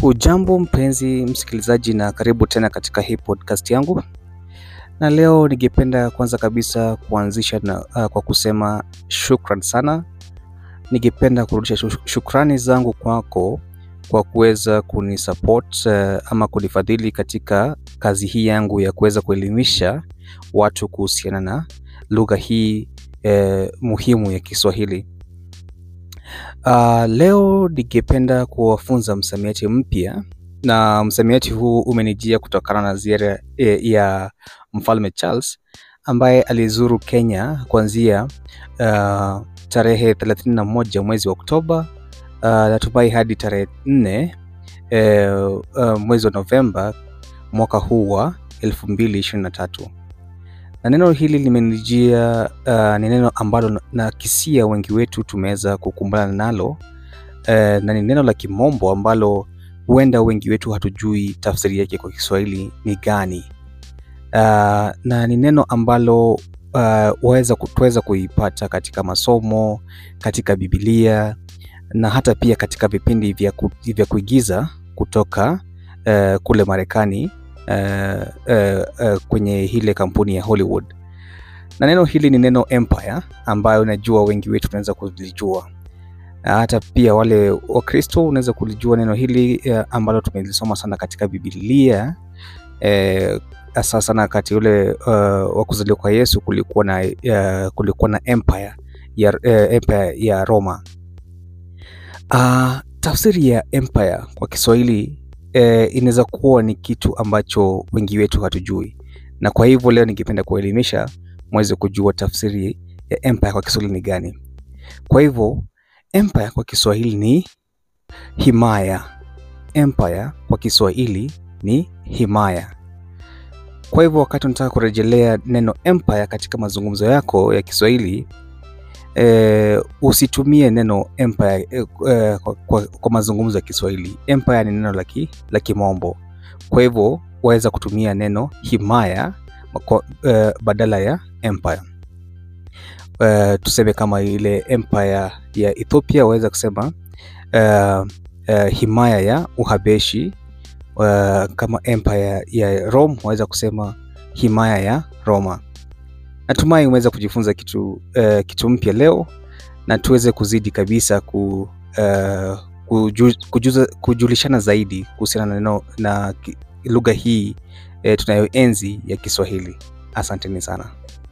Hujambo mpenzi msikilizaji, na karibu tena katika hii podcast yangu, na leo ningependa kwanza kabisa kuanzisha na, uh, kwa kusema shukran sana. Ningependa kurudisha shu- shukrani zangu kwako kwa kuweza kunisupport uh, ama kunifadhili katika kazi hii yangu ya kuweza kuelimisha watu kuhusiana na lugha hii eh, muhimu ya Kiswahili. Uh, leo ningependa kuwafunza msamiati mpya na msamiati huu umenijia kutokana na ziara eh, ya Mfalme Charles ambaye alizuru Kenya kuanzia uh, tarehe 31 mwezi wa Oktoba uh, natumai hadi tarehe 4 eh, uh, mwezi wa Novemba mwaka huu wa 2023 na neno hili limenijia uh, ni neno ambalo na- nakisia wengi wetu tumeweza kukumbana nalo uh, na ni neno la kimombo ambalo huenda wengi wetu hatujui tafsiri yake kwa Kiswahili ni gani. Uh, na ni neno ambalo uh, waweza tuweza kuipata katika masomo, katika Biblia na hata pia katika vipindi vya, ku, vya kuigiza kutoka uh, kule Marekani uh, uh, uh, kwenye ile kampuni ya Hollywood. Na neno hili ni neno empire ambayo najua wengi wetu tunaweza kulijua. Na hata pia wale Wakristo unaweza kulijua neno hili eh, ambalo tumelisoma sana katika Biblia eh, hasa sana wakati ule uh, wa kuzaliwa kwa Yesu kulikuwa na uh, kulikuwa na empire ya, eh, empire ya Roma. Uh, tafsiri ya empire kwa Kiswahili eh, inaweza kuwa ni kitu ambacho wengi wetu hatujui, na kwa hivyo leo ningependa kuelimisha mweze kujua tafsiri ya empire kwa Kiswahili ni gani. Kwa hivyo empire kwa Kiswahili ni himaya. Empire kwa Kiswahili ni himaya. Kwa hivyo wakati unataka kurejelea neno empire katika mazungumzo yako ya Kiswahili eh, usitumie neno empire eh, eh, kwa, kwa, kwa mazungumzo ya Kiswahili. Empire ni neno la ki- la Kimombo, kwa hivyo waweza kutumia neno himaya kwa, eh, badala ya empire. Eh, tuseme kama ile empire ya Ethiopia waweza kusema eh, eh, himaya ya Uhabeshi. Eh, kama empire ya Rome waweza kusema himaya ya Roma. Natumai umeweza kujifunza kitu, eh, kitu mpya leo na tuweze kuzidi kabisa ku, eh, kuju, kujuza, kujulishana zaidi kuhusiana na neno na ki- lugha hii eh, tunayoenzi ya Kiswahili. Asanteni sana.